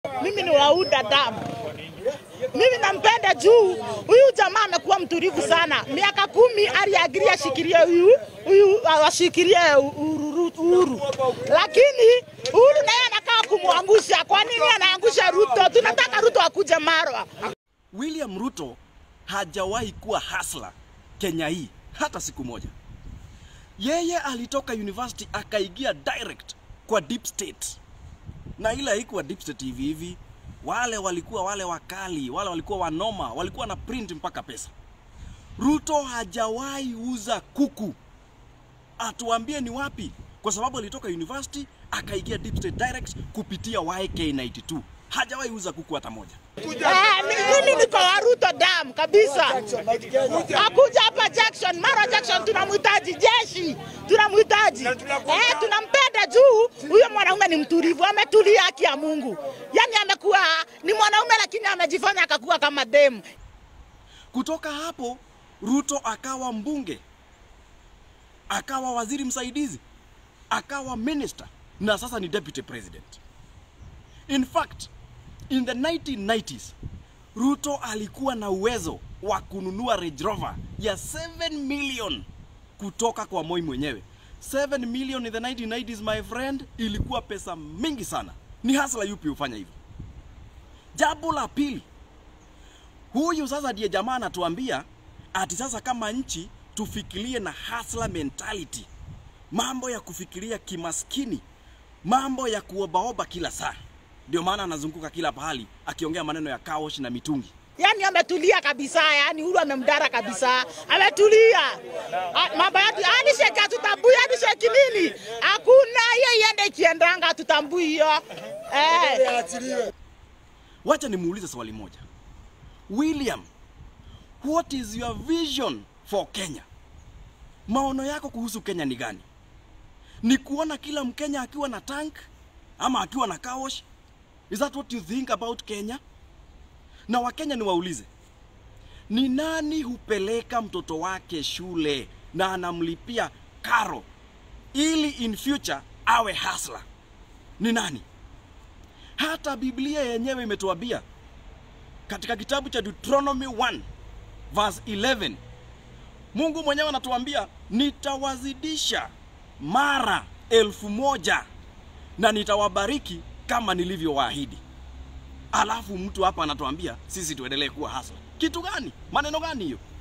Mimi ni wauda damu. Mimi nampenda juu huyu jamaa amekuwa mtulivu sana. Miaka kumi aliagiria ashikilie huyu huyu ashikilie Uhuru, Uhuru, lakini Uhuru naye anakaa kumwangusha. Kwa nini anaangusha Ruto? Tunataka Ruto akuje Marwa. William Ruto hajawahi kuwa hasla Kenya hii hata siku moja. Yeye alitoka university akaingia direct kwa deep state, na ile haikuwa deep state hivi hivi. Wale walikuwa wale wakali, wale walikuwa wanoma, walikuwa na print mpaka pesa. Ruto hajawahi uza kuku, atuambie ni wapi, kwa sababu alitoka university akaingia deep state direct kupitia YK92. Hajawahi uza kuku hata moja. Eh, mi- mimi niko wa Ruto damu kabisa. Akuja hapa Jackson, Mara Jackson tunamhitaji jeshi, tunamhitaji eh, tunampenda juu huyo mwanaume ni mtulivu, ametulia haki ya Mungu. Yani amekuwa ni mwanaume lakini amejifanya akakuwa kama demu. Kutoka hapo Ruto akawa mbunge, akawa waziri msaidizi, akawa minister na sasa ni deputy president. In fact, in the 1990s Ruto alikuwa na uwezo wa kununua Range Rover ya 7 million kutoka kwa Moi mwenyewe. 7 million in the 1990s my friend, ilikuwa pesa mingi sana. Ni hasla yupi hufanya hivyo? Jambo la pili, Huyu sasa ndiye jamaa anatuambia ati sasa kama nchi tufikirie na hustler mentality, mambo ya kufikiria kimaskini, mambo ya kuobaoba kila saa. Ndio maana anazunguka kila pahali akiongea maneno ya kaosh na mitungi. Yani ametulia kabisa, yani Uhuru amemdara kabisa, ametulia. Ah, Mambo yake yani sheki hatutambui, yani sheki nini? Hakuna hiyo, iende ikiendanga, hatutambui hiyo eh. Wacha nimuulize swali moja. William, what is your vision for Kenya? Maono yako kuhusu Kenya ni gani? Ni kuona kila Mkenya akiwa na tank ama akiwa na kaosh? Is that what you think about Kenya? Na Wakenya niwaulize, ni nani hupeleka mtoto wake shule na anamlipia karo ili in future awe hasla? Ni nani? Hata Biblia yenyewe imetuambia katika kitabu cha Deuteronomy 1 verse 11 Mungu mwenyewe anatuambia nitawazidisha mara elfu moja na nitawabariki kama nilivyowaahidi. Alafu mtu hapa anatuambia sisi tuendelee kuwa hasla. Kitu gani? Maneno gani hiyo?